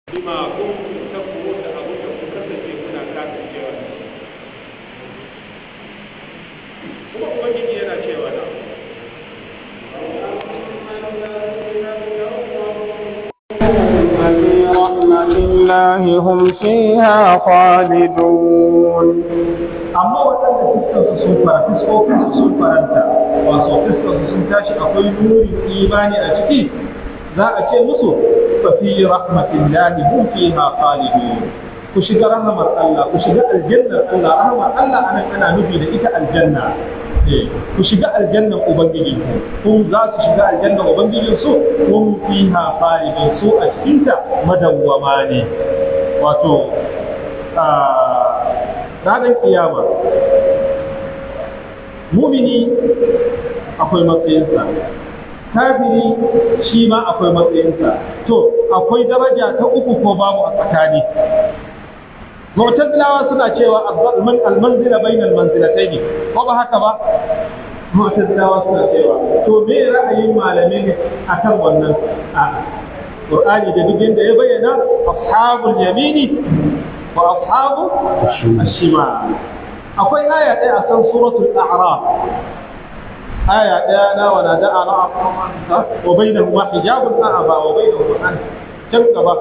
bima kuntum takfurun da abin da kun kasance kuna kafircewa da shi kuma ubangiji yana cewa na في رحمة الله هم فيها خالدون amma waɗanda fiskansu sun fara fiskokinsu sun faranta wasu fiskansu sun tashi akwai nurin imani a ciki za a ce musu fa fi rahmatillahi hum fiha khalidun ku shiga rahmar Allah ku shiga aljannar Allah rahmar Allah anan ana nufi da ita aljanna eh ku shiga aljannan ubangiji ku za su shiga aljannan ubangijin su hum fiha khalidun su a cikin ta madawwama ne wato ranar kiyama mumini akwai matsayinsa kafiri shi ma akwai matsayinsa to akwai daraja ta uku ko babu a tsakani mu'tazilawa suna cewa almanzila bainal manzilatayn ko ba haka ba mu'tazilawa suna cewa to me ra'ayin malamai ne akan wannan a'a Qur'ani da duk yanda ya bayyana ashabul yamini wa ashabu ashima akwai aya ɗaya a kan suratul a'raf aya ɗaya na wa nada a'raf wa bainahuma hijabun a'aba wa bainahuma an can gaba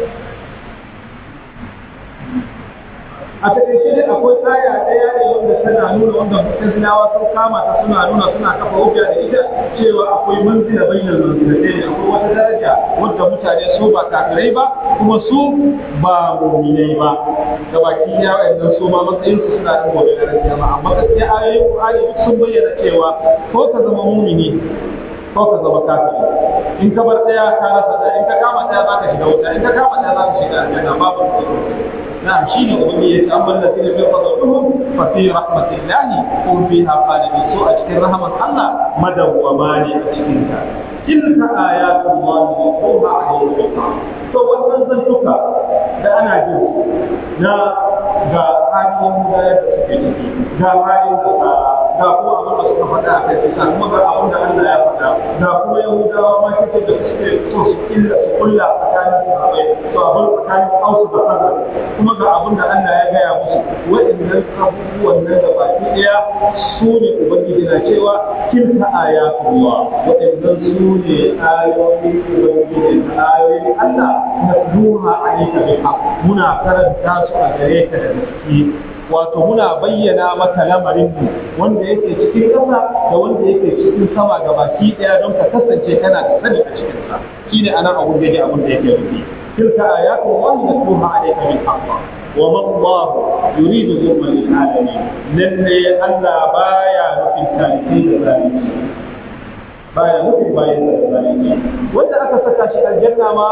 a takaice dai akwai aya ɗaya ne wanda tana nuna wanda mutazilawa sun kama ta suna nuna suna kafa hujja da ita cewa akwai manzila bainal manzilatai ne akwai wata daraja wadda mutane su ba kafirai ba kuma su ba mu'minai ba da baki ya wayannan su ma matsayin su suna da gobe daraja ba amma gaskiya ayoyin Qur'ani duk sun bayyana cewa ko ka zama mu'mini ko ka zama kafiri in ka bar daya ka rasa daya in ka kama daya zaka shiga wuta in ka kama daya zaka shiga aljanna babu نعم شيء أغنية أما الذين في فضلهم ففي رحمة الله هم فيها خالدون سوء أشكر رحمة الله مدى وماني أشكرها تلك آيات الله نتلوها عليك بالحق فوالله زنتك da ana jin su na ga halin gudanar da suke ciki ga halin da ga kuma abin da suka faɗa a kai kisa kuma ga abin da Allah ya faɗa ga kuma Yahudawa ma kike da suke so su illa su kulla tsakanin su abai to abin tsakanin Hausa da Hazar kuma ga abin da Allah ya gaya musu waɗannan abubuwan nan da baki ɗaya su ne Ubangiji na cewa tilka ayatullah waɗannan su ne ayoyin Ubangiji da ayoyin Allah na duha alayka bil muna karanta su a gare ka da gaske wato muna bayyana maka lamarin mu wanda yake cikin ƙasa da wanda yake cikin sama ga baki ɗaya don ka kasance kana da sani a cikin sa shine anan abun da yake abun da yake nufi tilka ayatu wallahi natluha alayka bil haqq wa ma Allah yuridu zulman lil alamin lalle Allah baya nufin talibai da zalunci baya nufin bayan da zalunci wanda aka saka shi aljanna ma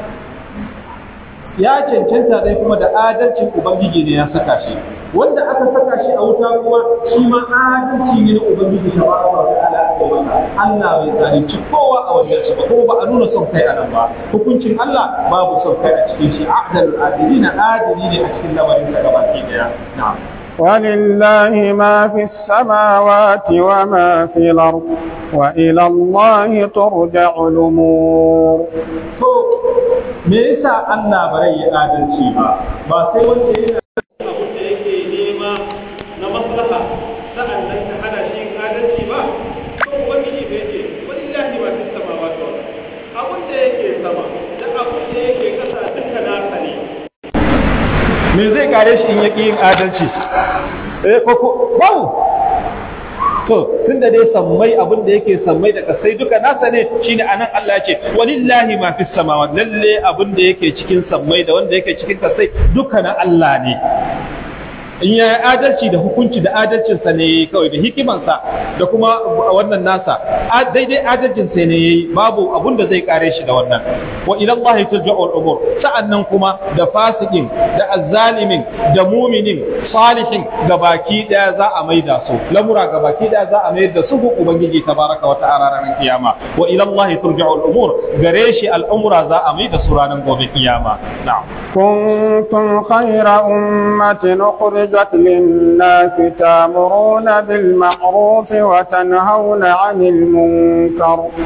ya cancanta dai kuma da adalcin ubangiji ne ya saka shi wanda aka saka shi a wuta kuma shi ma adalci ne na ubangiji ta ba wa ta'ala aka masa Allah bai zalunci kowa a wajen shi ba kuma ba a nuna son kai a nan ba hukuncin Allah babu son kai a cikin shi adalul adilina adili ne a cikin lamarin sa gabaki daya na'am ولله ما في السماوات وما في الأرض وإلى الله ترجع الأمور to me yasa Allah bare ya adalci ba ba sai wanda yana abin da yake nema na maslaha sa'an nan ta hana shi adalci ba to ubangiji bai ce walillahi ma fis samawati wal abin da yake sama da abin da yake kasa duka nasa ne me zai kare shi in yaki yin adalci eh ko ko bau to tunda dai sammai abin da yake sammai da kasai duka nasa ne shine anan Allah ya ce walillahi ma fis samawati lalle abin da yake cikin sammai da wanda yake cikin kasai duka na Allah ne in ya yi adalci da hukunci da adalcinsa ne kawai da hikimansa da kuma wannan nasa daidai adalcinsa ne yayi babu abun da zai kare shi da wannan wa ila Allah turja'ul umur sa'annan kuma da fasikin da azzalimin da muminin salihin gabaki daya za a maida su lamura gabaki daya za a mayar da su ga ubangiji tabaraka wa ta'ala ranar kiyama wa ila Allah turja'ul umur gare shi al'umura za a maida su ranar gobe kiyama na'am كنتم خير أمة أخرجت للناس تامرون بالمعروف وتنهون عن المنكر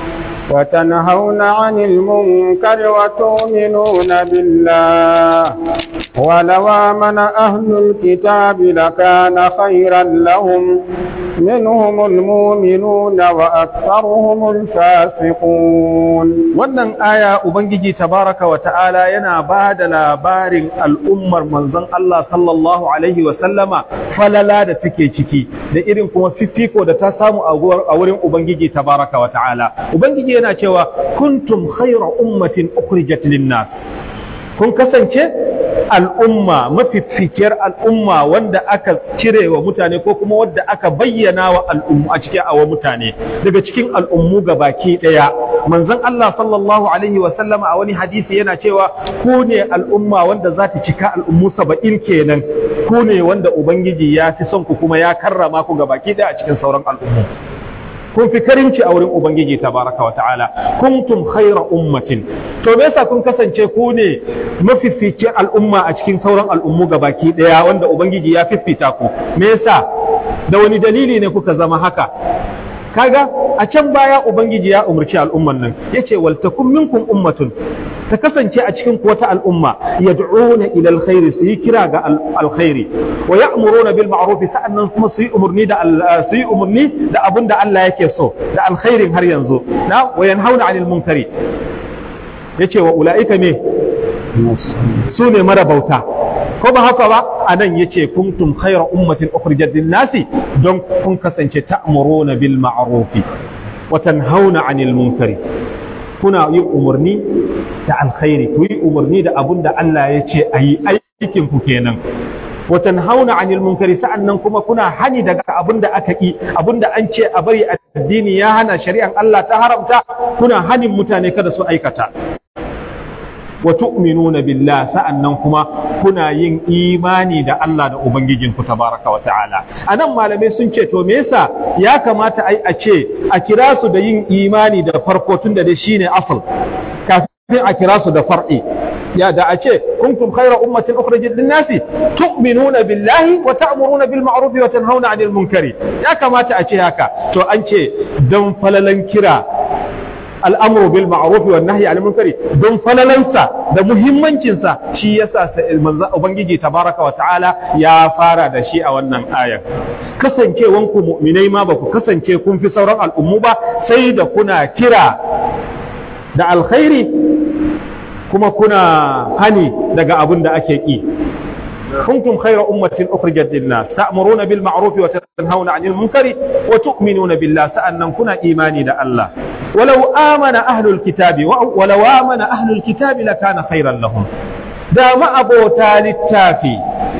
وتنهون عن المنكر وتؤمنون بالله ولو آمن أهل الكتاب لكان خيرا لهم منهم المؤمنون وأكثرهم الفاسقون wannan aya ubangiji tabaraka wa ta'ala yana ba da labarin al'ummar manzon Allah sallallahu alaihi wa sallama falala da take ciki da irin kuma fifiko da ta samu a wurin ubangiji tabaraka wa ta'ala ubangiji yana cewa kuntum khayra ummatin ukhrijat lin-nas kun kasance al'umma mafifikiyar al'umma wanda aka cire wa mutane ko kuma wadda aka bayyana wa al'ummu a cikin awa mutane daga cikin al'ummu ga baki ɗaya manzon Allah sallallahu alaihi wa sallama a wani hadisi yana cewa ku ne al'umma wanda za ta cika al'ummu saba'in kenan ku ne wanda ubangiji ya fi son ku kuma ya karrama ku ga baki ɗaya a cikin sauran al'ummu kun fi karimci a wurin Ubangiji tabaraka wa ta'ala kuntum khaira ummatin to me yasa kun kasance ku ne mafificin al'umma a cikin sauran al'ummu baki daya wanda Ubangiji ya fifita ku me yasa da wani dalili ne kuka zama haka kaga a can baya Ubangiji ya umarci al'umman nan yace wal takum minkum ummatun ta kasance a cikin wata al'umma yad'una ila alkhairi su yi kira ga alkhairi wa ya'muruna bil ma'ruf sa'annan kuma su yi umurni da su yi umurni da abin da Allah yake so da alkhairin har yanzu na wa yanhauna 'anil munkari yace wa ulaika me su ne mara bauta ko ba haka ba anan yace kuntum khayra ummatin ukhrijat lin nasi don kun kasance ta'muruna bil ma'ruf wa tanhauna 'anil munkari kuna yin umarni da alkhairi ku yi umarni da abun da Allah ya ce a yi aikin ku kenan watan hauna anil munkari sa'annan kuma kuna hani daga abun da aka yi abun da an ce a bari addini ya hana shari'an Allah ta haramta kuna hanin mutane kada su aikata wa tu'minuna billah sa'annan kuma kuna yin imani da Allah da ubangijinku tabaraka wa ta'ala anan malamai sun ce to me yasa ya kamata ai a ce a kira su da yin imani da farko tunda da shine asal kafin a kira su da far'i ya da a ce kuntum khayra ummatin ukhrijat lin-nasi tu'minuna billahi wa ta'muruna bil ma'ruf wa tanhauna 'anil munkari ya kamata a ce haka to an ce dan falalan kira al'amuru bil ma'arufi wa nahi al munkari don falalansa da muhimmancinsa shi yasa ubangiji tabaraka wa ta'ala ya fara da shi a wannan ayar kasancewan ku mu'minai ma ba ku kasance kun fi sauran al'ummu ba sai da kuna kira da alkhairi kuma kuna hani daga abin da ake ki كنتم خير أمة أخرجت للناس تأمرون بالمعروف وتنهون عن المنكر وتؤمنون بالله سأنن كنا إيماني دا الله ولو آمن أهل الكتاب ولو آمن أهل الكتاب لكان خيرا لهم دا ما أبو تالي التافي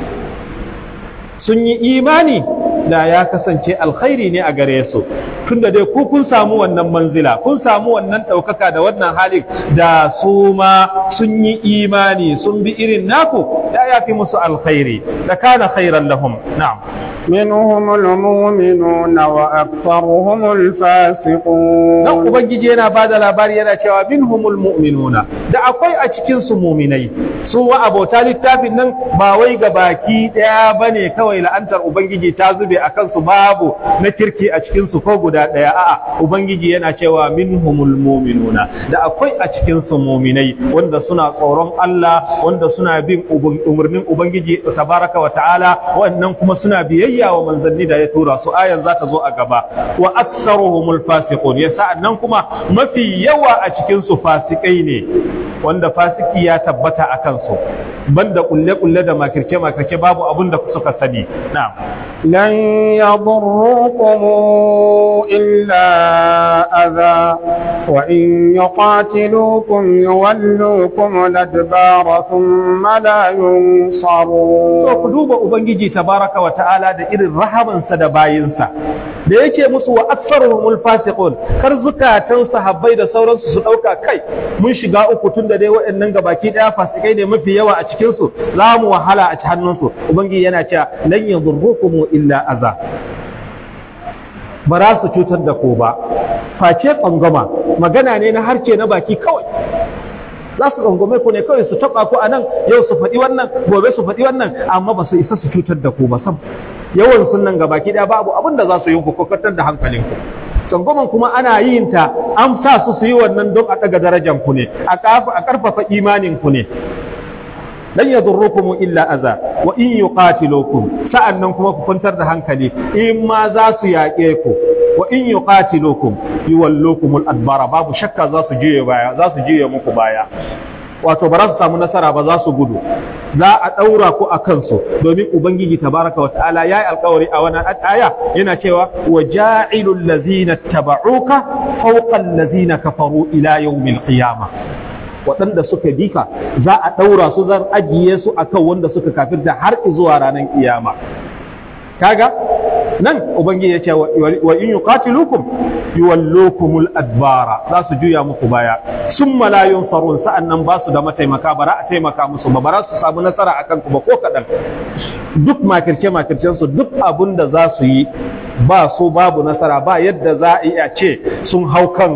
sun yi imani da ya kasance alkhairi ne a gare su tunda dai ku kun samu wannan manzila kun samu wannan ɗaukaka da wannan halin da su ma sun yi imani sun bi irin naku da ya fi musu alkhairi da kana khairan lahum na'am منهم المؤمنون وأكثرهم الفاسقون dan ubangiji yana bada labari yana cewa minhumul mu'minuna da akwai a cikin su mu'minai su wa abota littafin nan ba wai ga baki daya bane kawai la'antar ubangiji ta zube akan su babu na kirki a cikin su ko guda daya a'a ubangiji yana cewa minhumul mu'minuna da akwai a cikin su mu'minai wanda suna tsoron Allah wanda suna bin umarnin ubangiji tabaraka wa ta'ala wannan kuma suna biyayya wa manzanni da ya tura su ayan za ta zo a gaba wa aktsaruhumul fasiqun ya sa'annan kuma mafi yawa a cikin su fasikai ne wanda fasiki ya tabbata a kansu banda kulle kulle da makirce makirce babu abin da suka sani na'am لن يضروكم إلا أذى وإن يقاتلوكم يولوكم الأدبار ثم لا ينصرون to ku duba ubangiji tabaraka wa ta'ala da irin rahamansa da bayinsa da yake musu wa aktsaruhumul fasiqun kar zukatan sahabbai da sauransu su dauka kai mun shiga uku tunda dai waɗannan gabaki daya fasikai ne mafi yawa a cikin su za mu wahala a ci hannunsu ubangiji yana cewa lan yadurrukum illa aza ba za su cutar da ku ba face tsangwama magana ne na harce na baki kawai za su tsangwame ku ne kawai su taba ku a nan yau su faɗi wannan gobe su faɗi wannan amma ba su isa su cutar da ku ba sam yawan sunan ga baki ɗaya babu abin da za su yi ku kwakwatar da hankalinku tsangwaman kuma ana yin ta an sa su su yi wannan don a ɗaga darajan ku ne a ƙarfafa imanin ku ne lan yadurrukum illa aza wa in yuqatilukum sa'annan kuma ku kwantar da hankali in ma za su yaƙe ku wa in yuqatilukum yuwallukum al-adbara babu shakka za su juye baya za su juye muku baya wato ba za su samu nasara ba za su gudu za a ɗaura ku a kansu domin ubangiji tabaraka wa ta'ala ya yi alkawari a wannan aya yana cewa wa ja'ilul lazina taba'uka fawqa allazina kafaru ila yawmil qiyamah waɗanda suka bi ka za a ɗaura su zan ajiye su akan wanda suka kafirta har zuwa ranar kiyama kaga nan ubangiji ya ce wa in yuqatilukum yuwallukumul adbara za su juya muku baya summa la yunsarun sa'annan ba su da mataimaka bara a taimaka musu ba bara su samu nasara akan ku ba ko kadan duk makirce makircen su duk abun da za su yi ba su babu nasara ba yadda za a iya ce sun hau kan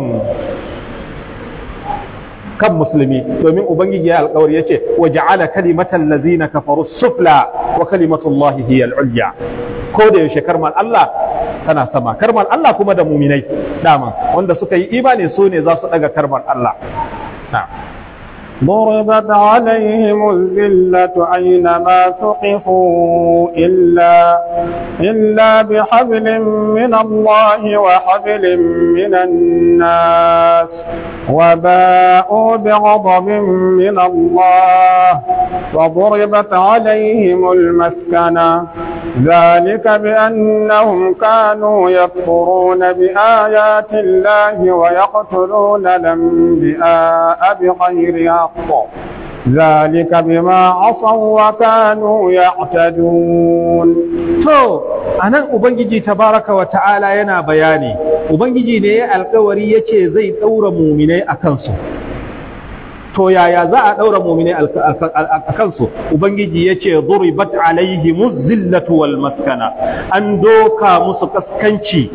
kan musulmi domin ubangiji ya alkawari yace wa ja'ala kalimatal ladzina kafaru sufla wa kalimatullahi hiya al-ulya ko da yaushe karmal Allah tana sama karmal Allah kuma da muminai dama wanda suka yi imani su ne za su daga karmal Allah na'am ضربت عليهم الذلة أينما ثقفوا إلا إلا بحبل من الله وحبل من الناس وباءوا بغضب من الله وضربت عليهم المسكنة ذلك بأنهم كانوا يكفرون بآيات الله ويقتلون الأنبياء بغير حق ذلك بما عصوا وكانوا يعتدون to anan ubangiji tabaraka wa ta'ala yana bayani ubangiji ne ya alkawari yace zai daura muminai a kansu to yaya za a daura muminai a kansu ubangiji yace duribat alaihimuz zillatu wal maskana an doka musu kaskanci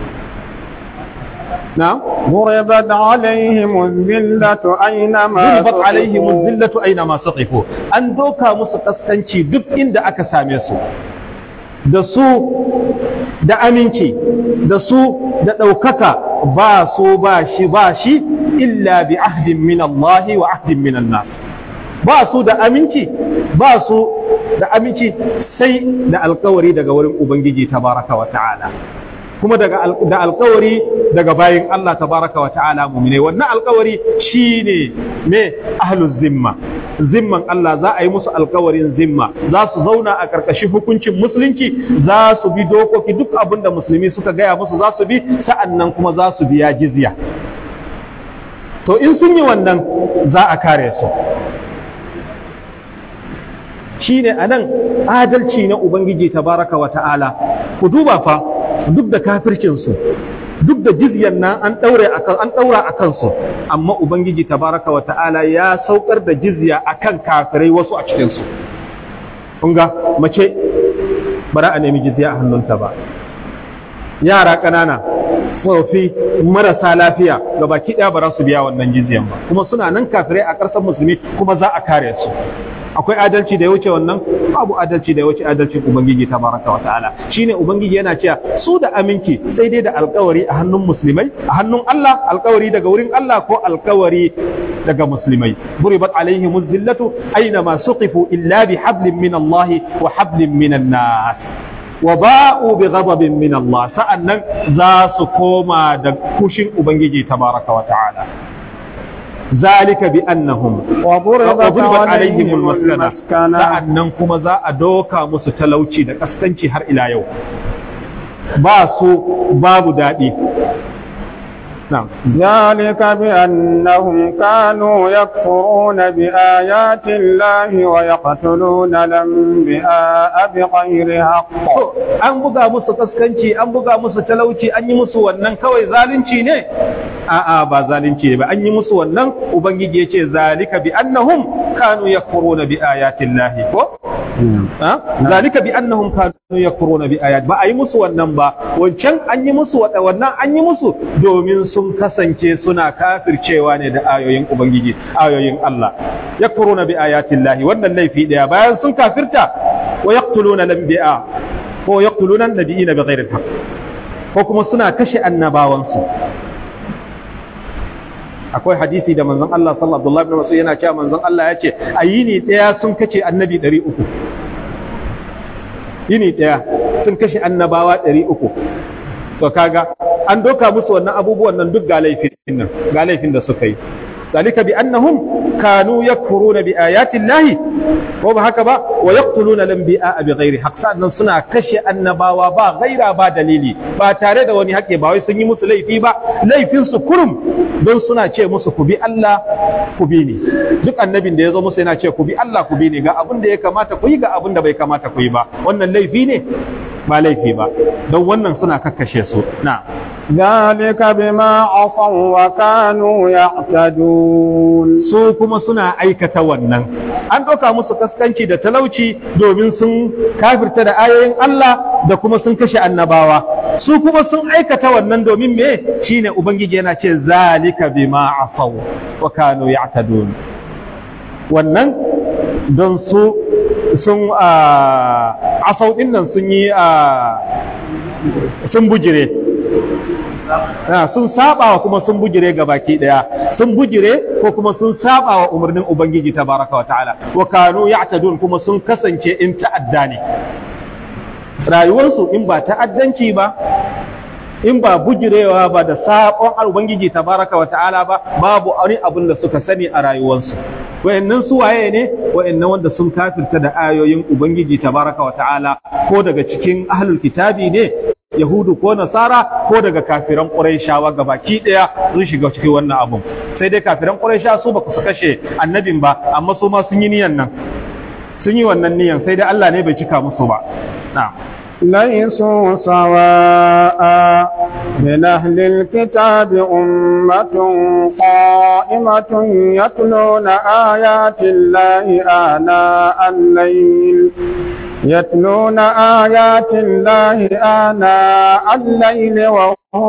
نعم ضربت عليهم الذلة أينما ضربت عليهم الذلة أينما سقفوا أن دوكا musu kaskanci duk inda aka same su da su da aminci da su da ɗaukaka ba su ba shi ba shi illa bi ahdin min Allah wa ahdin min nas ba su da aminci ba su da aminci sai da alkawari daga wurin ubangiji tabaraka wa ta'ala kuma daga da alkawari daga bayin Allah tabaraka wa ta'ala mu'mine wannan alkawari shine me ahluz zimma zimman Allah za a yi musu alkawarin zimma za su zauna a karkashin hukuncin musulunci za su bi dokoki duk abin da musulmi suka gaya musu za su bi sa'annan kuma za su biya jizya to in sun yi wannan za a kare su shine anan adalci na ubangiji tabaraka wa ta'ala ku duba fa duk da kafircinsu duk da jizyan nan an daure akan an daura akan su amma ubangiji tabaraka wa ta'ala ya saukar da jizya akan kafirai wasu a cikin su kun ga mace bara a nemi jizya a hannunta ba yara ƙanana tsofi marasa lafiya ga baki ɗaya ba za su biya wannan jizyan ba kuma suna nan kafirai a ƙasar musulmi kuma za a kare su akwai adalci da ya wuce wannan babu adalci da ya wuce adalcin ubangiji tabaraka wa ta'ala shine ubangiji yana cewa su da aminci sai dai da alkawari a hannun musulmai a hannun Allah alkawari daga wurin Allah ko alkawari daga musulmai buribat alaihim zillatu aina ma suqifu illa bi hablin min Allah wa hablin min nas wa ba'u bi ghadabin min Allah sa'annan za su koma da kushin ubangiji tabaraka wa ta'ala ذلك بأنهم وضربت عليهم المسكنة sa'annan kuma za a doka musu talauci da kaskanci har ila yau ba su babu daɗi نعم ذلك بأنهم كانوا يكفرون بآيات الله ويقتلون الأنبياء بغير حق an buga musu kaskanci an buga musu talauci an yi musu wannan kawai zalunci ne a'a ba zalunci ne ba an yi musu wannan ubangiji yace zalika bi annahum kanu yakfuruna bi ayati llahi ko zalika bi annahum kanu yakfuruna bi ayat ba a yi musu wannan ba wancan an yi musu wannan an yi musu domin sun kasance suna kafircewa ne da ayoyin ubangiji ayoyin Allah yakfuruna bi ayati llahi wannan laifi daya bayan sun kafirta wa yaqtuluna al-anbiya ko yaqtuluna an-nabiyina bighairi al-haqq ko kuma suna kashe annabawansu akwai hadisi da manzon Allah sallallahu alaihi wasallam yana cewa manzon Allah ya ce a yini daya sun kace annabi 300 yini daya sun kashe annabawa 300 to kaga an doka musu wannan abubuwan nan duk ga laifin nan ga laifin da suka yi ذلك بأنهم كانوا يكفرون بآيات الله ko ba haka ba wa yaqtuluna al-anbiya bighairi haqq sannan suna kashe annabawa ba gaira ba dalili ba tare da wani haƙe ba wai sun yi musu laifi ba laifin su kurum don suna ce musu ku bi Allah ku bi ni duk annabin da ya zo musu yana ce ku bi Allah ku bi ni ga abin da ya kamata ku yi ga abin da bai kamata ku yi ba wannan laifi ne ba laifi ba don wannan suna kakkashe su na ذلك بما عصوا وكانوا يعتدون su kuma suna aikata wannan an ɗauka musu kaskanci da talauci domin sun kafirta da ayoyin Allah da kuma sun kashe annabawa su kuma sun aikata wannan domin me shine ubangiji yana ce zalika bima asaw wa kanu ya'tadun wannan don su sun asau din nan sun yi sun bujire sun saba wa kuma sun bujire ga baki daya sun bujire ko kuma sun saba wa umarnin ubangiji tabaraka wa ta'ala wa kanu ya'tadun kuma sun kasance in ta'adda ne rayuwarsu in ba ta'addanci ba in ba bujirewa ba da sabon ubangiji tabaraka wa ta'ala ba babu wani abin da suka sani a rayuwarsu wayannan su waye ne wayannan wanda sun kafirta da ayoyin ubangiji tabaraka wa ta'ala ko daga cikin ahlul kitabi ne yahudu ko nasara ko daga kafiran quraishawa gabaki daya sun shiga cikin wannan abun sai dai kafiran quraisha su ba su kashe annabin ba amma su ma sun yi niyan nan sun yi wannan niyan sai dai Allah ne bai cika musu ba na'am ليسوا سواء من أهل الكتاب أمة قائمة يتلون آيات الله آناء الليل يتلون آيات الله آناء الليل وهم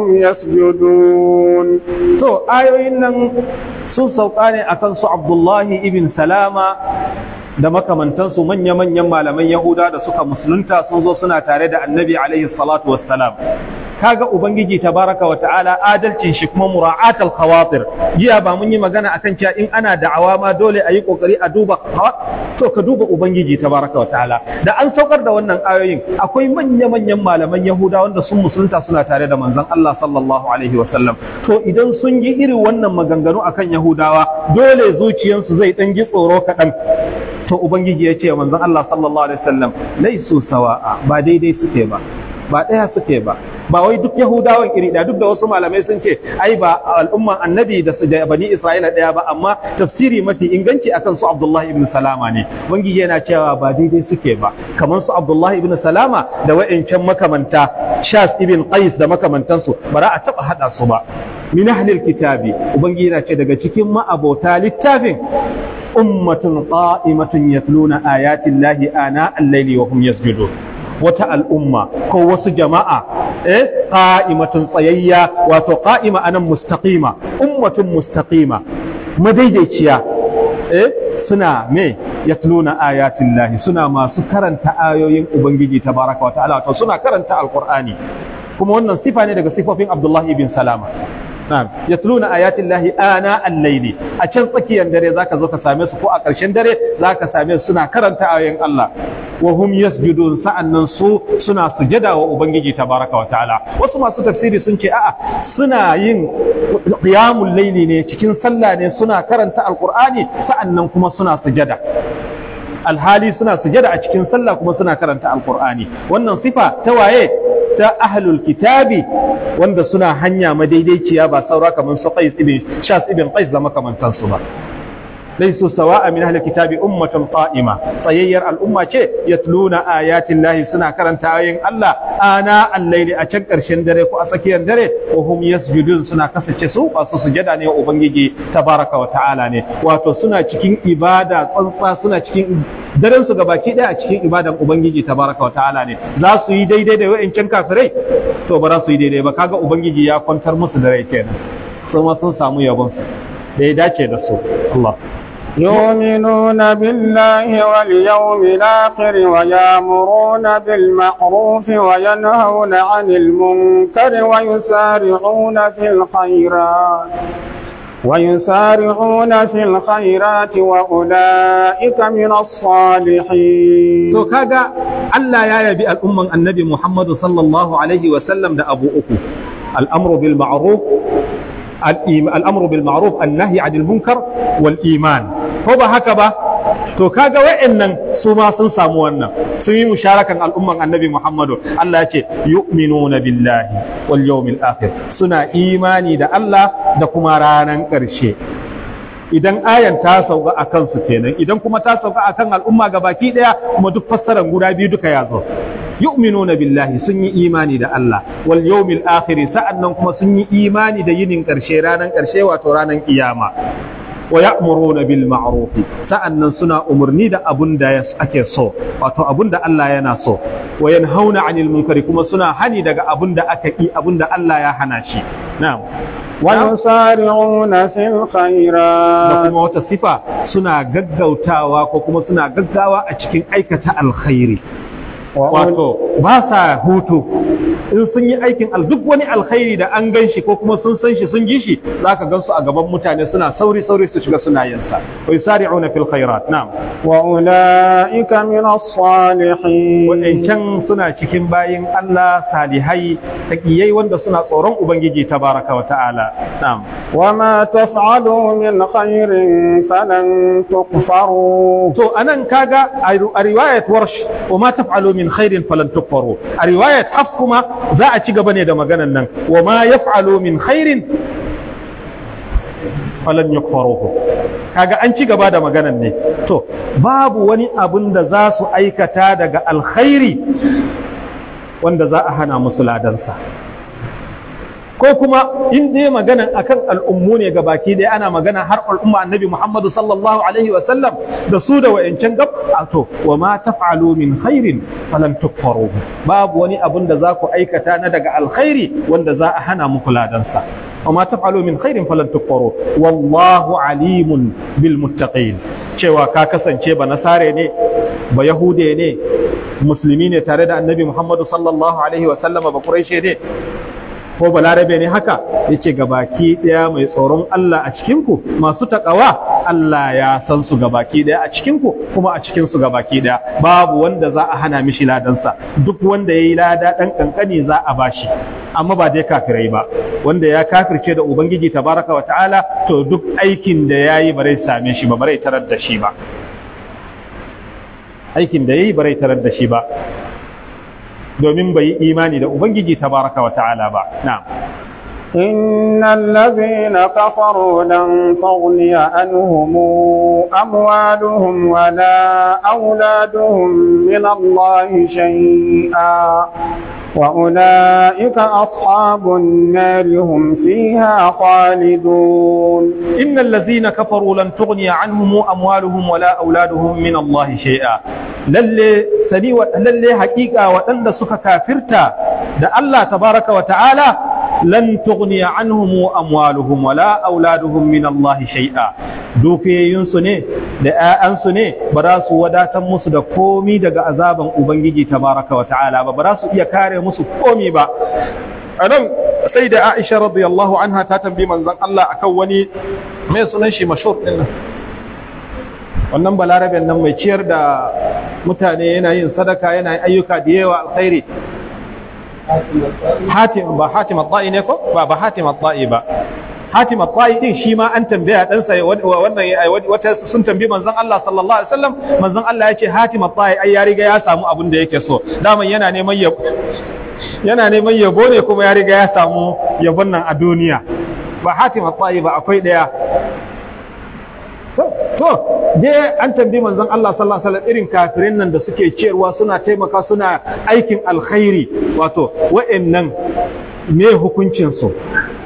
يسجدون to ayoyin nan sun sauka ne akan su Abdullahi ibn Salama da makamantansu manya-manyan malaman Yahuda da suka musulunta sun zo suna tare da annabi alaihi salatu wassalam kaga ubangiji tabaraka wa ta'ala adalcin shi kuma mura'at al-khawatir jiya ba mun yi magana akan cewa in ana da'awa ma dole a yi kokari a duba to ka duba ubangiji tabaraka wa ta'ala da an saukar da wannan ayoyin akwai manya-manyan malaman Yahuda wanda sun musulunta suna tare da manzon Allah sallallahu alaihi wasallam to idan sun yi irin wannan maganganu akan Yahudawa dole zuciyansu zai dan ji tsoro kaɗan to ubangiji ya ce manzon Allah sallallahu alaihi wasallam laisu sawa'a ba daidai suke ba ba ɗaya suke ba ba wai duk yahudawan iri ɗaya duk da wasu malamai sun ce ai ba al'umman annabi da su da bani isra'ila ɗaya ba amma tafsiri mafi inganci akan su abdullahi ibn salama ne ubangiji yana cewa ba daidai suke ba kamar su abdullahi ibn salama da wa'ancan makamanta shas ibn qais da makamantansu ba za a taɓa haɗa su ba min ahlil kitabi ubangiji yana ce daga cikin ma'abota littafin ummatun qa'imatun yatluna ayati llahi ana al-layli wa hum yasjudun wata al'umma ko wasu jama'a eh qa'imatun tsayayya wato qa'ima anan mustaqima ummatun mustaqima madaidaiciya eh suna me yatluna ayatin lahi suna masu karanta ayoyin ubangiji tabaraka wa ta'ala wato suna karanta alqur'ani kuma wannan sifa ne daga sifofin abdullahi bin salama Na'am, yatluna ayatin lahi ana al-layli. A can tsakiyar dare zaka zo ka same su ko a ƙarshen dare zaka same su suna karanta ayoyin Allah. Wa hum yasjudun sa'annan su suna sujada wa Ubangiji tabaraka wa ta'ala. Wasu masu tafsiri sun ce a'a suna yin qiyamul layli ne cikin sallah ne suna karanta alqur'ani sa'annan kuma suna sujada. alhali suna sujada a cikin sallah kuma suna karanta alqur'ani wannan sifa ta waye ta ahlul kitabi wanda suna hanya madaidaiciya ba saura kamar su qais ibn shas ibn qais da makamantan su ba laysu sawa'a min ahli kitabi ummatun qa'ima tsayayyar al'umma ce yatluna ayatin lahi suna karanta ayoyin Allah ana al-layli a can karshen dare ko a tsakiyar dare wa hum yasjudun suna kasace su masu sujada ne wa ubangiji tabaraka wa ta'ala ne wato suna cikin ibada tsantsa suna cikin daren su gabaki daya a cikin ibadan ubangiji tabaraka wa ta'ala ne za su yi daidai da wa'ancan kafirai to ba za su yi daidai ba kaga ubangiji ya kwantar musu da rai kenan su ma sun samu yabon su da ya dace da su Allah يؤمنون بالله واليوم الآخر ويامرون بالمعروف وينهون عن المنكر ويسارعون في الخيرات ويسارعون في الخيرات وأولئك من الصالحين to kaga Allah ya yabi al'umman annabi Muhammadu sallallahu alaihi wa sallam da abu uku al'amru bil ma'ruf al'amru bil ma'ruf an-nahy 'anil munkar wal iman ko ba haka ba to kaga wa'annan su ma sun samu wannan sun yi musharakan al'umman annabi Muhammadu Allah ya ce yu'minuna billahi wal yawmil akhir suna imani da Allah da kuma ranan ƙarshe idan ayan ta sauka a kansu kenan idan kuma ta sauka a kan al'umma ga baki ɗaya kuma duk fassarar guda biyu duka ya zo yu'minuna billahi sun yi imani da Allah wal yawmil akhir sa'annan kuma sun yi imani da yinin ƙarshe ranan ƙarshe wato ranan kiyama wa ya'muruna bil ma'ruf sa'annan suna umurni da abun da ake so wato abun da Allah yana so wa yanhauna 'anil munkari kuma suna hani daga abun da aka yi abun da Allah ya hana shi na'am ويسارعون في da الخيرات kuma wata sifa suna gaggautawa ko kuma suna gaggawa a cikin aikata alkhairi wato ba sa hutu in sun yi aikin al duk wani alkhairi da an gan shi ko kuma sun san shi sun ji shi za ka gan su a gaban mutane suna sauri sauri su shiga suna yin sa wa yusari'una fil khairat na'am وأولئك من الصالحين wadancan suna cikin bayin Allah salihai taqiyai wanda suna tsoron ubangiji tabaraka wa ta'ala na'am وما تفعلوا من خير فلن تكفروا to anan kaga a ru- a riwayat warsh wa ma taf'alu min khairin falan tukfaru a riwayat haf kuma za a ci gaba ne da maganan nan wa ma yaf'alu min khairin falan yukfaruhu kaga an ci gaba da maganan ne to babu wani abun da za su aikata daga alkhairi wanda za a hana musu ladansa ko kuma in dai magana akan al'ummu ne ga baki dai ana magana har al'umma annabi Muhammadu sallallahu alaihi wa sallam da su da wayancan gab a to wa ma taf'alu min khairin falan tukfaru babu wani abun da za ku aikata na daga alkhairi wanda za a hana muku ladansa wa ma taf'alu min khairin falan tukfaru wallahu alimun bil muttaqin cewa ka kasance ba nasare ne ba yahude ne musulmi ne tare da annabi Muhammadu sallallahu alaihi wa sallama ba quraishi ne ko balarabe ne haka yace gabaki daya mai tsoron Allah a cikin ku masu takawa Allah ya san su gabaki daya a cikin ku kuma a cikin su gabaki daya babu wanda za a hana mishi ladansa duk wanda yayi lada dan kankani za a bashi amma ba dai kafirai ba wanda ya kafirce da ubangiji tabaraka wa ta'ala to duk aikin da yayi bare same shi ba bare tarar da shi ba aikin da yayi bare tarar da shi ba domin bai yi imani da Ubangiji tabaraka wa ta'ala ba. Na'am. إن الذين كفروا لن تغني عنهم أموالهم ولا أولادهم من الله شيئا وأولئك أصحاب النار هم فيها خالدون إن الذين كفروا لن تغني عنهم أموالهم ولا أولادهم من الله شيئا lalle sani wa lalle hakika waɗanda suka kafirta da Allah tabaraka wa ta'ala lan tughni anhum amwaluhum wala auladuhum min Allah shay'a dukiyoyinsu ne da ƴaƴansu ne ba za su wadatar musu da komi daga azaban ubangiji tabaraka wa ta'ala ba ba za su iya kare musu komi ba anan sai da Aisha radiyallahu anha ta tambayi manzon Allah akan wani mai sunan shi mashhur din nan wannan balaraben nan mai ciyar da mutane yana yin sadaka yana yin ayyuka da yawa alkhairi hatim ba hatim at-ta'i ne ko ba ba hatim at-ta'i ba hatim at-ta'i din shi ma an tambaya dan sa wannan wata sun tambayi manzon Allah sallallahu alaihi wasallam manzon Allah ya ce hatim at-ta'i ai ya riga ya samu abin da yake so daman yana neman yabo yana neman yabo ne kuma ya riga ya samu yabon nan a duniya ba hatim at-ta'i ba akwai daya to je an tambayi manzon Allah sallallahu alaihi wasallam irin kafirin nan da suke ciyarwa suna taimaka suna aikin alkhairi wato wa'annan me hukuncin su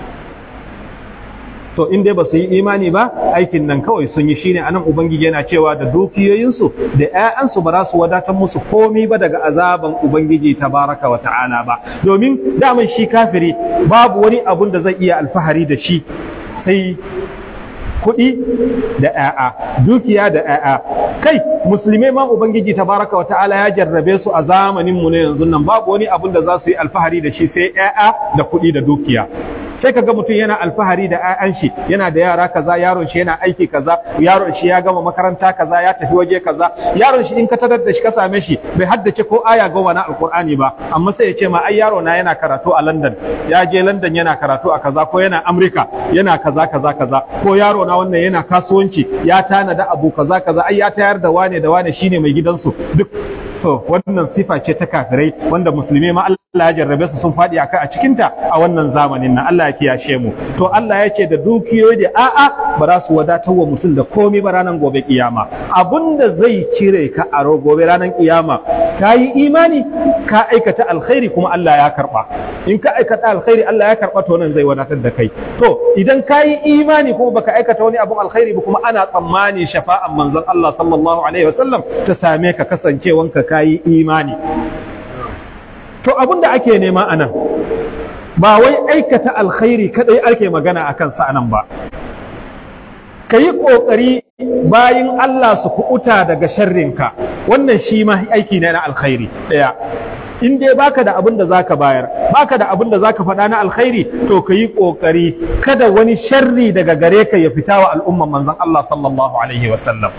to in dai ba su yi imani ba aikin nan kawai sun yi shine anan ubangiji yana cewa da dukiyoyinsu da ƴaƴansu ba za su wadatar musu komi ba daga azaban ubangiji tabaraka wa ta'ala ba domin daman shi kafiri babu wani abun da zai iya alfahari da shi sai kuɗi da ‘ya'ya, dukiya da ‘ya'ya. Kai, musulmai ma Ubangiji tabaraka wa ta'ala ya jarrabe su a zamaninmu na yanzu nan babu wani abin da za su yi alfahari da shi sai ‘ya'ya da kuɗi da dukiya. Sai ka ga mutum yana alfahari da ‘ya'yan shi, yana da yara kaza, yaron shi yana aiki kaza, yaron shi ya gama makaranta kaza, ya tafi waje kaza, yaron shi in ka tarar da shi ka same shi bai haddace ko aya goma na Alƙur'ani ba, amma sai ya ce ma ai yaro na yana karatu a London, ya je London yana karatu a kaza ko yana Amurka yana kaza kaza kaza ko yaro na wannan yana kasuwanci ya tanada abu kaza kaza ai ya tayar da wane da wane shine mai gidansu duk to wannan sifa ce ta kafirai wanda musulmi ma Allah ya jarrabe su sun faɗi aka a cikinta a wannan zamanin nan Allah ya kiyashe mu to Allah ya ce da dukiyoyi da a'a ba za su wadatar wa mutum da komai ba ranar gobe kiyama abinda zai cire ka a gobe ranar kiyama ka yi imani ka aikata alkhairi kuma Allah ya karba in ka aikata alkhairi Allah ya karba to nan zai wadatar da kai to idan ka yi imani kuma baka aikata wani abun alkhairi ba kuma ana tsammani shafa'an manzon Allah sallallahu alaihi wasallam ta same ka kasancewanka ka yi imani to abin da ake nema a nan ba wai aikata alkhairi kadai ake magana a kansa a nan ba ka yi ƙoƙari bayin Allah su kuɓuta daga sharrinka wannan shi ma aiki ne na alkhairi ɗaya in dai baka da abin da zaka bayar baka da abin da zaka faɗa na alkhairi to ka yi ƙoƙari kada wani sharri daga gare ka ya fita wa al'umman manzon Allah sallallahu alaihi wa sallam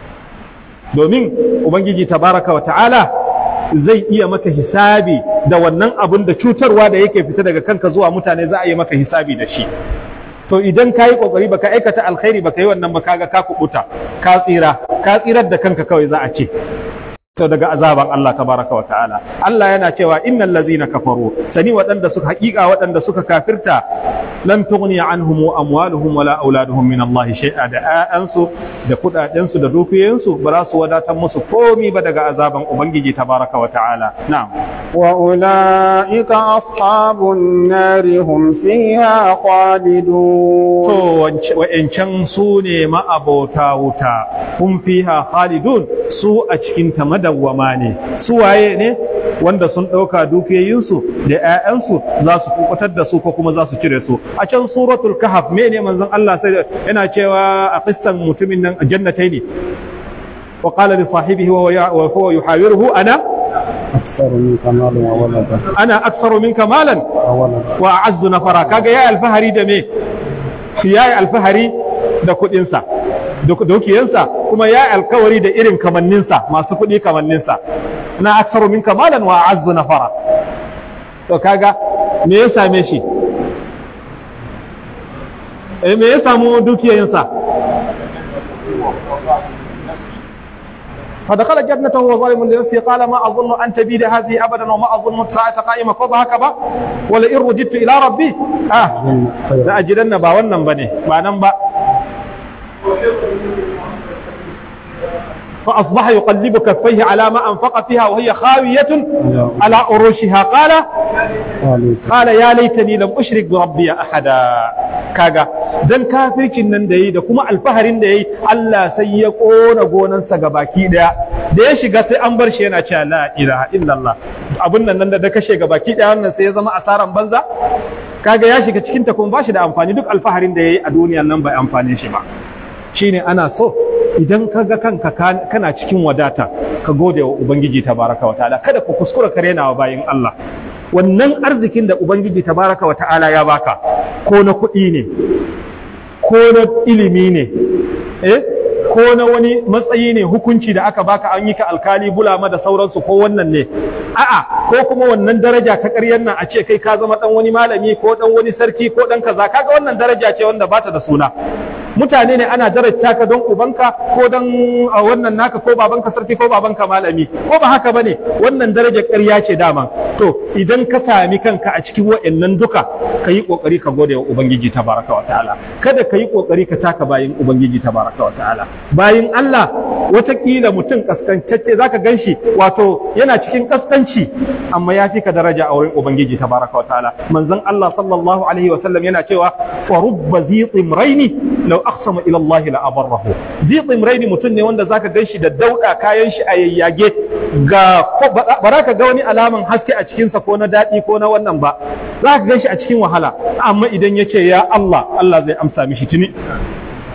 domin ubangiji tabaraka wa ta'ala zai iya maka hisabi da wannan abin da cutarwa da yake fita daga kanka zuwa mutane za a yi maka hisabi da shi to idan ka yi kokari baka aikata alkhairi baka yi wannan ba kaga ka kubuta ka tsira ka tsirar da kanka kawai za a ce to daga azaban Allah tabaraka wa ta'ala Allah yana cewa innal ladzina kafaru sani waɗanda suka haƙiƙa waɗanda suka kafirta lan tughni anhum amwaluhum wala auladuhum min Allah shay'a da ayansu da kudaden su da dukiyoyinsu ba za su wadatar musu komi ba daga azaban ubangiji tabaraka wa ta'ala na'am wa ulaika ashabun nar hum fiha khalidun to wa'ancan su ne ma'abota wuta hum fiha khalidun su a cikin ta madawwama ne su waye ne wanda sun ɗauka dukiyoyinsu da 'ya'yansu za su kubutar da su ko kuma za su cire su a can suratul kahf me ne manzon Allah sai yana cewa a qissan mutumin nan jannatai ne wa qala li sahibihi wa huwa yuhawiruhu ana أكثر منك مالا وولدا ana aktsaru minka malan وولدا wa a'azzu nafara kaga yayi alfahari da me yayi alfahari da kuɗinsa da dukiyansa kuma ya alkawari da irin kamanninsa masu kuɗi kamanninsa na aksaru min kamalan wa azzu nafara to kaga me ya same shi eh me ya samu dukiyansa فدخل جنته وهو ظالم لنفسه قال ما اظن ان تبيد هذه ابدا وما اظن الساعه قائمه ko ba haka ba wala in rujittu ila rabbi ah za a jidan ba wannan bane ba nan ba فأصبح يقلب كفيه على ما أنفق فيها وهي خاوية على أروشها قال قال يا ليتني لم أشرك بربي أحدا كاغا dan kafircin nan da yi da kuma alfaharin da yayi Allah sai ya kona gonansa gabaki daya da ya shiga sai an bar shi yana cewa la ilaha illallah abun nan nan da da kashe gabaki daya wannan sai ya zama asaran banza kaga ya shiga cikin ta kuma ba shi da amfani duk alfaharin da yayi a duniyar nan bai amfane shi ba shine ana so idan ka ga kanka kana cikin wadata ka gode wa ubangiji tabaraka wa ta'ala kada ku kuskura ka rena wa bayin Allah wannan arzikin da ubangiji tabaraka wa ta'ala ya baka ko na kuɗi ne ko na ilimi ne eh ko na wani matsayi ne hukunci da aka baka an yi ka alkali bulama da sauransu ko wannan ne a'a ko kuma wannan daraja ta ƙaryar nan a ce kai ka zama dan wani malami ko dan wani sarki ko dan kaza kaga wannan daraja ce wanda bata da suna mutane ne ana darajta ka don ubanka ko don wannan naka ko babanka sarki ko babanka malami ko ba haka bane wannan darajar ƙarya ce dama to idan ka sami kanka a cikin wa'annan duka ka yi ƙoƙari ka gode wa ubangiji tabaraka wa ta'ala kada ka yi ƙoƙari ka taka bayin ubangiji tabaraka wa ta'ala bayin Allah watakila mutum kaskantacce zaka ganshi wato yana cikin kaskanci amma ya fi ka daraja a wurin ubangiji tabaraka wa ta'ala manzon Allah sallallahu alaihi wa sallam yana cewa fa rubba zi timraini law aqsama ila Allah la abarrahu zi timraini mutum ne wanda zaka ganshi da dauda kayan shi a yayyage ga baraka ga wani alaman haske a cikin sa ko na dadi ko na wannan ba zaka ganshi a cikin wahala amma idan yace ya Allah Allah zai amsa mishi tuni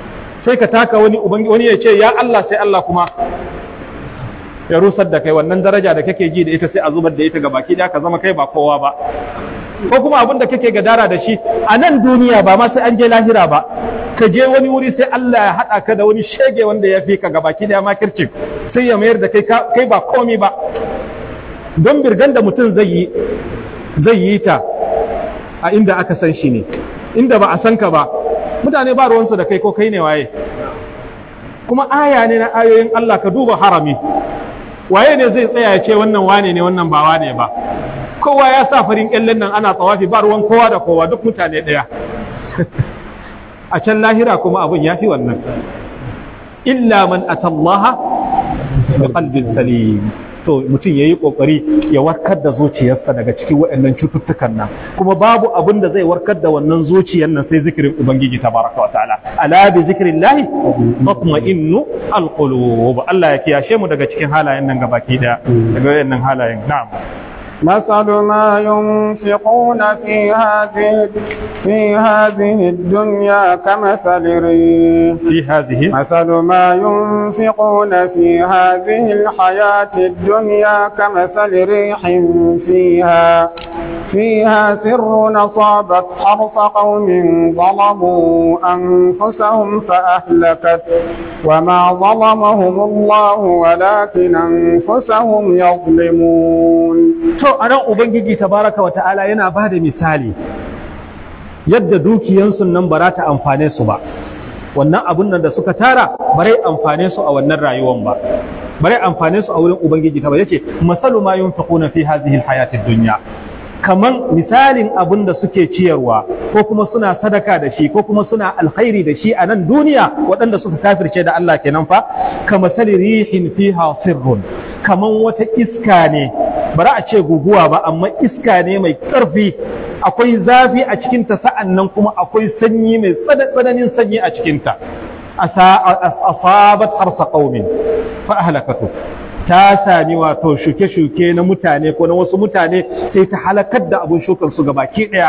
sai ka taka wani ubangi wani ya ce ya Allah sai Allah kuma ya rusar da kai wannan daraja da kake ji da ita sai a zubar da ita ga baki da ka zama kai ba kowa ba ko kuma abin da kake gadara da shi a nan duniya ba ma sai an je lahira ba ka je wani wuri sai Allah ya haɗa ka da wani shege wanda ya fi ka ga baki da makircin sai ya mayar da kai kai ba komi ba don birgan da mutum zai yi zai yi ta a inda aka san shi ne inda ba a san ka ba mutane ba ruwansu da kai ko kai ne waye kuma aya ne na ayoyin Allah ka duba harami waye ne zai tsaya ya ce wannan wane ne wannan ba wane ba kowa ya sa farin kyallen nan ana tsawafi ba ruwan kowa da kowa duk mutane ɗaya a can lahira kuma abun ya fi wannan illa man atallaha bi qalbin salim to mutum ya yi ƙoƙari ya warkar da zuciyarsa daga cikin waɗannan cututtukan nan kuma babu abin da zai warkar da wannan zuciyar nan sai zikirin ubangiji tabaraka wa ta'ala ala bi zikrin lahi tatma'innu alqulub Allah ya kiyashe mu daga cikin halayen nan gabaki daya daga waɗannan halayen na'am مثل ما ينفقون في هذه في هذه الدنيا كمثل ريح في هذه مثل ما ينفقون في هذه الحياة الدنيا كمثل ريح فيها فيها سر أصابت حرث قوم ظلموا أنفسهم فأهلكت وما ظلمهم الله ولكن أنفسهم يظلمون to anan ubangiji tabaraka wa ta'ala yana ba da misali yadda dukiyansu nan ba za ta amfane su ba wannan abun nan da suka tara bare amfane su a wannan rayuwan ba bare amfane su a wurin ubangiji ta ba yace masalu ma yunfiquna fi hadhihi alhayati dunya kaman misalin abun da suke ciyarwa ko kuma suna sadaka da shi ko kuma suna alkhairi da shi a nan duniya waɗanda suka kafirce da Allah kenan fa kama sali rihin fiha sirrun kaman wata iska ne bari a ce guguwa ba amma iska ne mai ƙarfi akwai zafi a cikinta sa'an nan kuma akwai sanyi mai tsananin sanyi a cikinta asabat harsa qaumin fa ahlakatu ta sami wato shuke-shuke na mutane ko na wasu mutane sai ta halakar da abin shukan su gabaki daya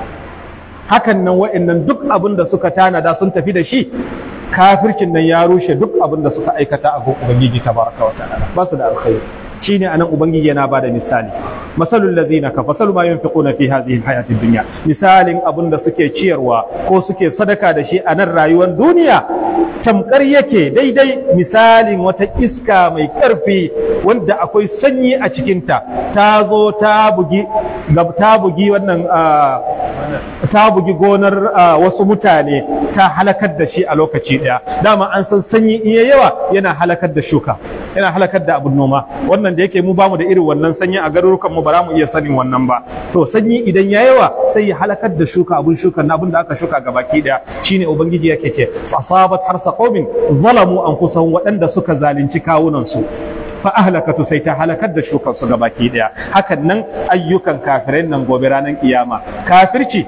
hakan nan wa'annan duk abin da suka tanada sun tafi da shi kafircin nan ya rushe duk abin da suka aikata a ubangiji tabaraka wa ta'ala ba su da alkhairi shine anan ubangiji yana bada misali masalul ladzina ka fasalu ma yunfiquna fi hadhihi alhayati dunya misalin abin da suke ciyarwa ko suke sadaka da shi a nan rayuwar duniya tamkar yake daidai misalin wata iska mai ƙarfi wanda akwai sanyi a cikinta ta zo ta bugi ta bugi wannan ta bugi gonar wasu mutane ta halakar da shi a lokaci ɗaya dama an san sanyi in yawa yana halakar da shuka yana halakar da abun noma wannan da yake mu bamu da irin wannan sanyi a garurukan mu ba za mu iya sanin wannan ba to sanyi idan ya yawa sai ya halakar da shuka abun shuka na abun da aka shuka gabaki ɗaya shine ubangiji yake ce asabat harsa qaumin zalamu anfusahum waɗanda suka zalunci kawunan su fa ahlakatu sai ta halakar da shukan su gabaki daya hakan nan ayyukan kafirai nan gobe ranar kiyama kafirci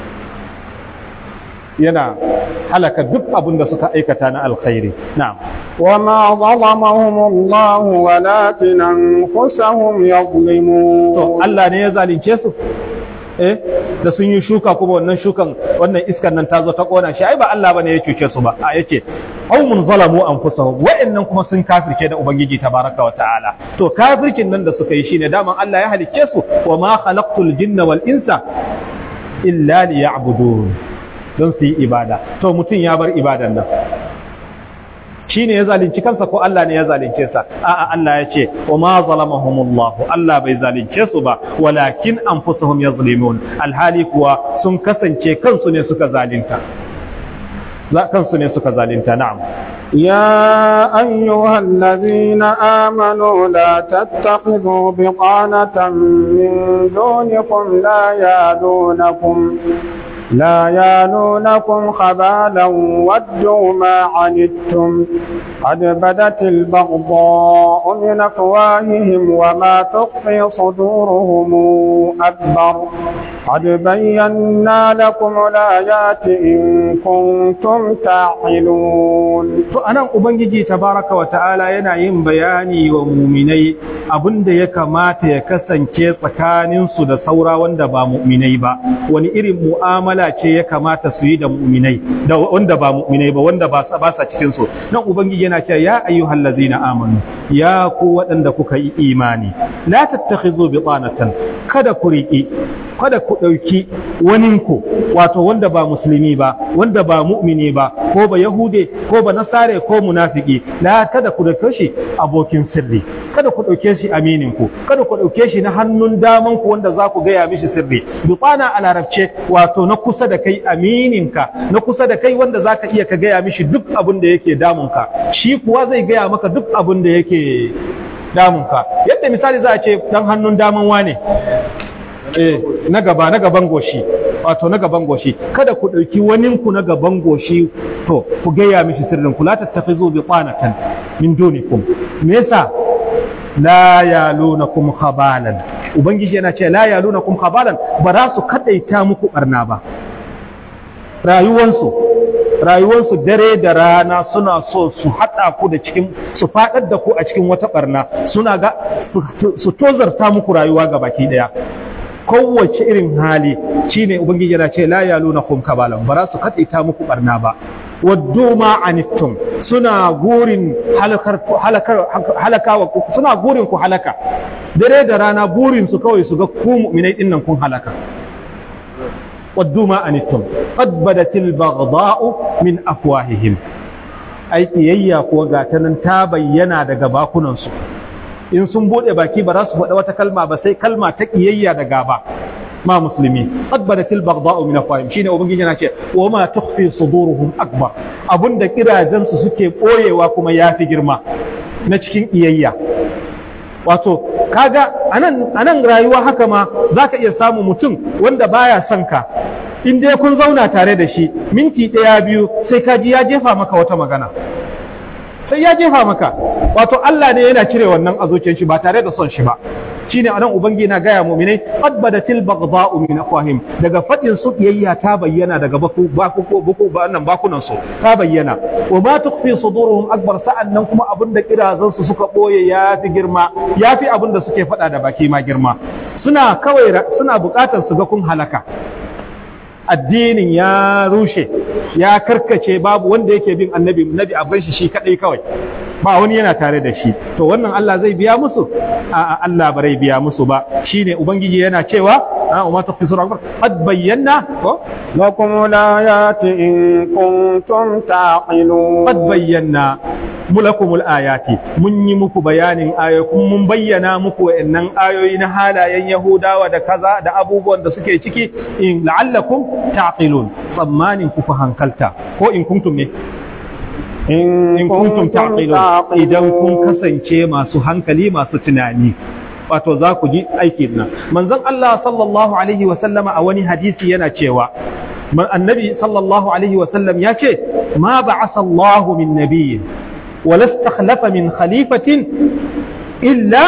yana halaka duk abin da suka aikata na alkhairi na'am وما ظلمهم الله ولكن أنفسهم يظلمون to Allah ne ya zalunce su eh da sun yi shuka kuma wannan shukan wannan iskan nan ta zo ta kona shi ai ba Allah bane ya cuce su ba a yace qaumun zalamu anfusahum wa'annan kuma sun kafirce da ubangiji tabaraka wa ta'ala to kafircin nan da suka yi shine daman Allah ya halicce su wa ma khalaqtul jinna wal insa illa liya'budun don su yi ibada to mutum ya bar ibadan nan shi ne ya zalunci kansa ko Allah ne ya zalunce sa a'a Allah ya ce wa ma zalamahumullah Allah bai zalunce su ba walakin anfusuhum yazlimun alhali kuwa sun kasance kansu ne suka zalunta za kansu ne suka zalunta na'am يا أيها الذين آمنوا لا تتخذوا بطانة من دونكم لا يالونكم لا يالونكم خبالا ودوا ما عنتم قد بدت البغضاء من أفواههم وما تخفي صدورهم أكبر قد بينا لكم الآيات إن كنتم تعقلون to anan ubangiji tabaraka wa ta'ala yana yin bayani wa muminai abin da ya kamata ya kasance tsakaninsu da saura wanda ba mu'minai ba wani irin mu'amala ce ya kamata su yi da mu'minai da wanda ba mu'minai ba wanda ba sa ba sa cikin su nan ubangiji yana cewa ya ayyuhal ladzina amanu ya ku waɗanda kuka yi imani la tattakhidhu bitanatan kada ku riƙi kada ku ɗauki waninku wato wanda ba musulmi ba wanda ba mu'mini ba ko ba yahude ko ba nasare ko munafiki la kada ku ɗauke shi abokin sirri kada ku ɗauke shi aminin ku kada ku ɗauke shi na hannun daman ku wanda za ku gaya mishi sirri bitana a larabce wato na kusa da kai amininka na kusa da kai wanda za ka iya ka gaya mishi duk abin da yake damunka shi kuwa zai gaya maka duk abin da yake damunka yadda misali za a ce dan hannun daman wane eh na gaba na gaban goshi wato na gaban goshi kada ku ɗauki wani ku na gaban goshi to ku gaya mishi sirrin ku la tattakhizu bi qanatan min dunikum me yasa la yalunakum khabalan ubangiji yana ce la yalunakum khabalan ba za su kadaita muku barna ba rayuwansu rayuwarsu dare da rana suna so su haɗa ku da cikin su faɗar da ku a cikin wata ɓarna suna ga su tozarta muku rayuwa ga baki ɗaya kowace irin hali shine ubangiji yana ce la yaluna kum kabalan ba za su kaɗaita muku ɓarna ba waddu ma anittum suna gurin halakar halakar halakawa suna gurin ku halaka dare da rana burin su kawai su ga ku mu'minai dinnan kun halaka ودوا ما أنتم قد بدت البغضاء من أفواههم أي كييا كوغاتنا تابينا daga bakunansu in sun bude baki ba za su faɗa wata kalma ba sai kalma ta kiyayya da gaba ma musulmi qad badat al baghdha'u min afwahihim shine ubangiji yana ce wa ma tukhfi suduruhum akbar abunda kirajen su suke boyewa kuma yafi girma na cikin kiyayya wato kaga anan anan rayuwa haka ma zaka iya samu mutum wanda baya son ka in dai kun zauna tare da shi minti ɗaya biyu sai ka ji ya jefa maka wata magana sai ya jefa maka wato Allah ne yana cire wannan a zuciyar shi ba tare da son shi ba shine anan ubangi na gaya mu'minai qad badatil baghdha'u min afwahim daga fadin su kiyayya ta bayyana daga baku baku baku ba nan bakunan su ta bayyana wa ma tukhfi suduruhum akbar sa'annan kuma abin da kirazan su suka boye yafi girma yafi abin da suke fada da baki ma girma suna kawai suna bukatar su ga kun halaka addinin ya rushe ya karkace babu wanda yake bin annabi nabi a bar shi shi kadai kawai ba wani yana tare da shi to wannan Allah zai biya musu a Allah bare biya musu ba shine ubangiji yana cewa a ma taqfi sura akbar qad bayyana ko lakum layati in kuntum taqilun qad bayyana mulakumul ayati mun yi muku bayanin ayoyi mun bayyana muku wa'annan ayoyi na halayen yahudawa da kaza da abubuwan da suke ciki in la'allakum taqilun tsammanin ku hankalta ko in kuntum ne in kuntum taqilun idan kun kasance masu hankali masu tunani wato za ku ji aikin nan manzon Allah sallallahu alaihi wa sallama a wani hadisi yana cewa annabi sallallahu alaihi wa sallam ya ce ma ba'asa Allahu min nabiyyin ولا استخلف من خليفة إلا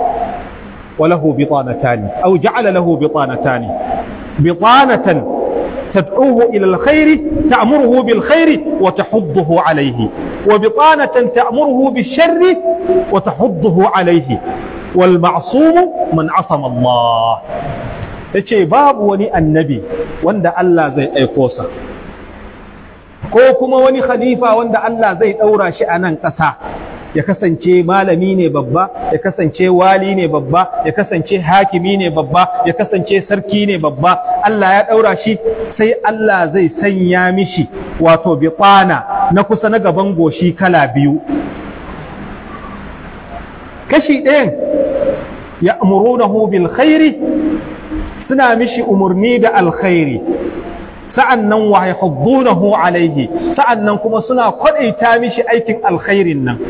وله بطانتان أو جعل له بطانتان بطانة تدعوه إلى الخير تأمره بالخير وتحضه عليه وبطانة تأمره بالشر وتحضه عليه والمعصوم من عصم الله yace babu wani annabi wanda Allah zai aiko sa ko kuma wani khalifa wanda Allah zai ɗaura shi a nan ƙasa ya kasance malami ne babba ya kasance wali ne babba ya kasance hakimi ne babba ya kasance sarki ne babba Allah ya ɗaura shi sai Allah zai sanya mishi wato biƙwana na kusa na gaban goshi kala biyu kashi ɗayan ya amurunahu bil khairi suna mishi umarni da alkhairi sa'an nan wa yahuddunahu alaihi sa'an nan kuma suna kwaɗaita mishi aikin alkhairin nan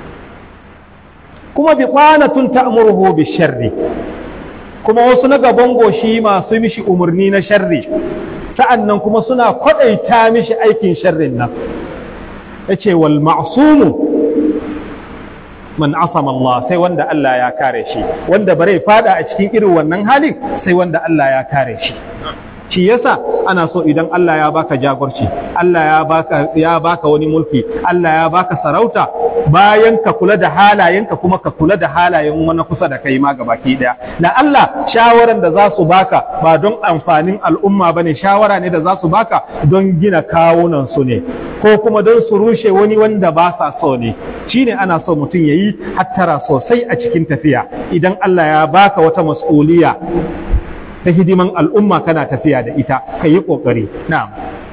kuma bi ƙwanatun ta'amuruhu bi sharri kuma wasu na gaban goshi masu mishi umarni na sharri sa'an nan kuma suna kwaɗaita mishi aikin sharrin nan ya ce wal ma'asumu man asama Allah sai wanda Allah ya kare shi wanda bare fada a cikin irin wannan halin sai wanda Allah ya kare shi shi yasa ana so idan Allah ya baka jagorci Allah ya baka ya baka wani mulki Allah ya baka sarauta bayan ka kula da halayenka kuma ka kula da halayen wani kusa da kai ma gabaki daya da Allah shawaran da za su baka ba don amfanin al'umma bane shawara ne da za su baka don gina kawunan su ne ko kuma don su rushe wani wanda ba sa so ne shine ana so mutum yayi hattara sosai a cikin tafiya idan Allah ya baka wata mas'uliya ta hidiman al'umma kana tafiya da ita ka yi ƙoƙari na'am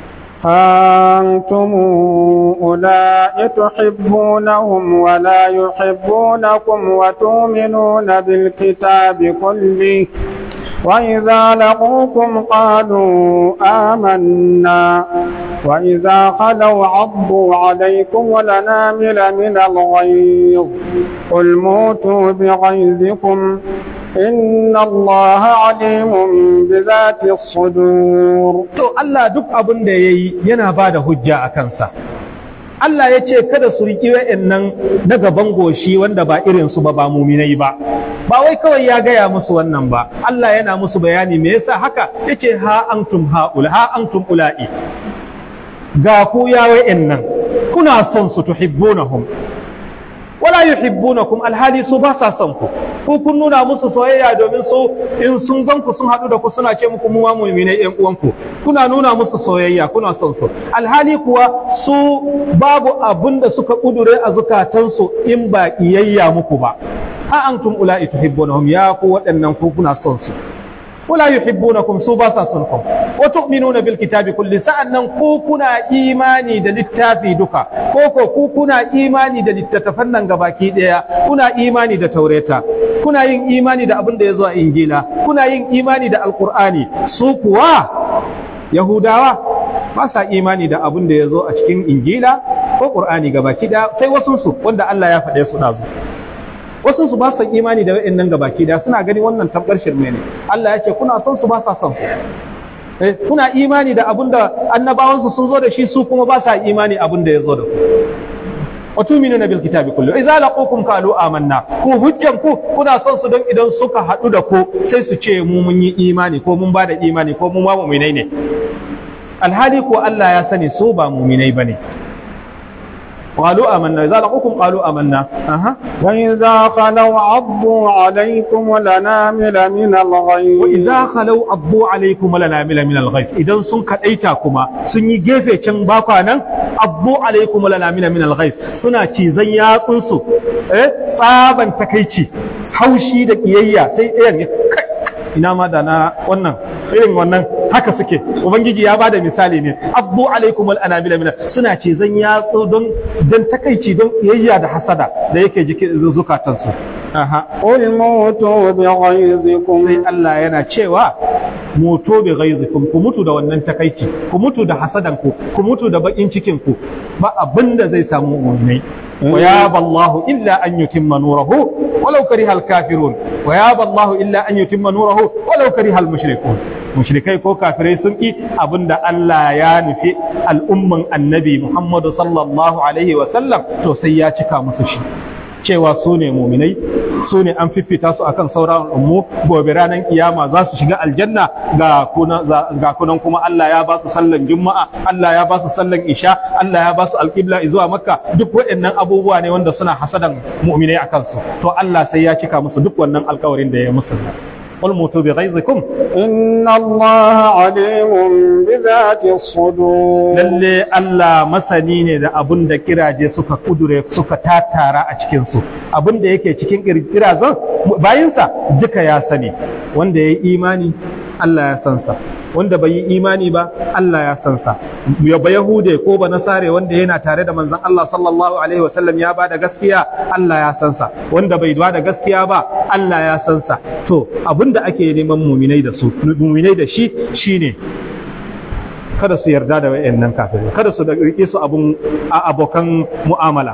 أنتم أولئك تحبونهم ولا يحبونكم وتؤمنون بالكتاب كله وإذا لقوكم قالوا آمنا وإذا خلوا عضوا عليكم ولنامل من الغيظ قل موتوا بغيظكم إن الله عليم بذات الصدور to Allah duk abin da yayi yana ba da hujja a kansa Allah ya ce kada su riƙi wa'annan na gaban goshi wanda ba irin su ba ba muminai ba ba wai kawai ya gaya musu wannan ba Allah yana musu bayani me yasa haka yace ha antum haula ha antum ula'i ga ku ya wa'annan kuna son su tuhibbunahum wala yuhibbunakum alhali su ba sa son ku ku kun nuna musu soyayya domin su in sun gan ku sun haɗu da ku suna ce muku mu ma mu'minai ƴan uwanku kuna nuna musu soyayya kuna son su alhali kuwa su babu abin da suka kudure a zukatansu in ba iyayya muku ba ha antum ula'i tuhibbunahum ya ku waɗannan ku kuna son su wala yuhibbunakum su ba sa son ku wa tu'minuna bil kitabi kulli sa'annan ku kuna imani da littafi duka ko ko ku kuna imani da littattafan nan gabaki daya kuna imani da taureta kuna yin imani da abin da yazo a injila kuna yin imani da alqur'ani su kuwa yahudawa ba sa imani da abin da yazo a cikin injila ko qur'ani gabaki daya sai wasu su wanda Allah ya faɗe su dazu wasu su ba su imani da wa'annan gabaki da suna gani wannan tabbar shirme ne Allah ya ce kuna son su ba sa son ku eh kuna imani da abin da annabawan su sun zo da shi su kuma ba sa imani abin da ya zo da ku wa tu'minuna bil kitabi kullu idza laqukum qalu amanna ku hujjan ku kuna son su don idan suka hadu da ku sai su ce mu mun yi imani ko mun bada imani ko mu ma mu'minai ne alhali ko Allah ya sani su ba mu'minai bane قالوا آمنا إذا لقوكم قالوا آمنا أها وإذا خلوا عضوا عليكم ولنامل من الغيظ وإذا خلوا عضوا عليكم ولنامل من الغيظ إذا سن كدايتاكما سن yi gefe can bakwa nan abbu alaikum walanamila min alghayz suna cizan yatsunsu eh tsaban takaici haushi da kiyayya sai ɗayan ya ina ma da na wannan irin wannan haka suke ubangiji ya bada misali ne abdu alaikum al anabila min suna ce zan yatsu don dan takaici don kiyayya da hasada da yake jikin zukatansu aha qul mutu bi ghayzikum sai Allah yana cewa mutu bi ghayzikum ku mutu da wannan takaici ku mutu da hasadan ku ku mutu da bakin cikin ku ba abinda zai samu mu'minai wa ya ballahu illa an yutimma nurahu walau kariha al kafirun wa ya ballahu illa an yutimma nurahu walau kariha al mushrikun mushrikai ko kafirai sun ki abinda Allah ya nufi al'umman annabi Muhammadu sallallahu alaihi wa sallam to sai ya cika musu shi cewa su ne muminai su ne an fifita su akan sauran ummu gobe ranar kiyama za su shiga aljanna ga kunan kuma Allah ya ba su sallan juma'a Allah ya ba su sallan isha Allah ya ba su alƙibla zuwa makka duk waɗannan abubuwa ne wanda suna hasadan muminai akan su to Allah sai ya cika musu duk wannan alƙawarin da ya musu قل موتوا بغيظكم إن الله عليم بذات الصدور lalle Allah masani ne da abun da kiraje suka kudure suka tatara a cikin su abun da yake cikin kirazan bayinsa duka ya sani wanda ya yi imani Allah ya san sa wanda bai yi imani ba Allah ya san sa ya ba yahude ko ba nasare wanda yana tare da manzon Allah sallallahu alaihi wasallam ya bada gaskiya Allah ya san sa wanda bai bada gaskiya ba Allah ya san sa to abinda ake neman muminai da su muminai da shi shine kada su yarda da wayannan kafirai kada su rike su abun abokan mu'amala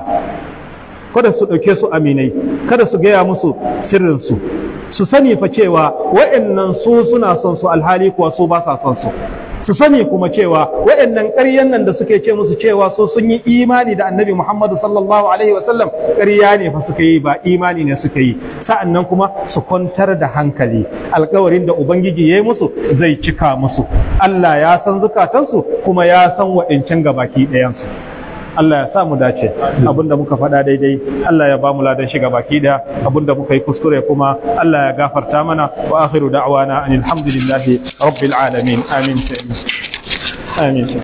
kada su ɗauke su aminai kada su gaya musu sirrinsu su sani fa cewa wa'annan su suna son su alhali kuwa su ba sa son su su sani kuma cewa waɗannan ƙaryan nan da suke ce musu cewa so sun yi imani da annabi Muhammadu sallallahu alaihi wasallam ƙarya ne fa suka yi ba imani ne suka yi sa'annan kuma su kwantar da hankali alƙawarin da ubangiji ya yi musu zai cika musu Allah ya san zukatansu kuma ya san waɗancan gabaki ɗayansu Allah ya sa mu dace abinda muka faɗa daidai Allah ya ba mu ladan shiga baki da abinda muka yi kuskure kuma Allah ya gafarta mana wa akhiru da'wana alhamdulillahi rabbil alamin amin amin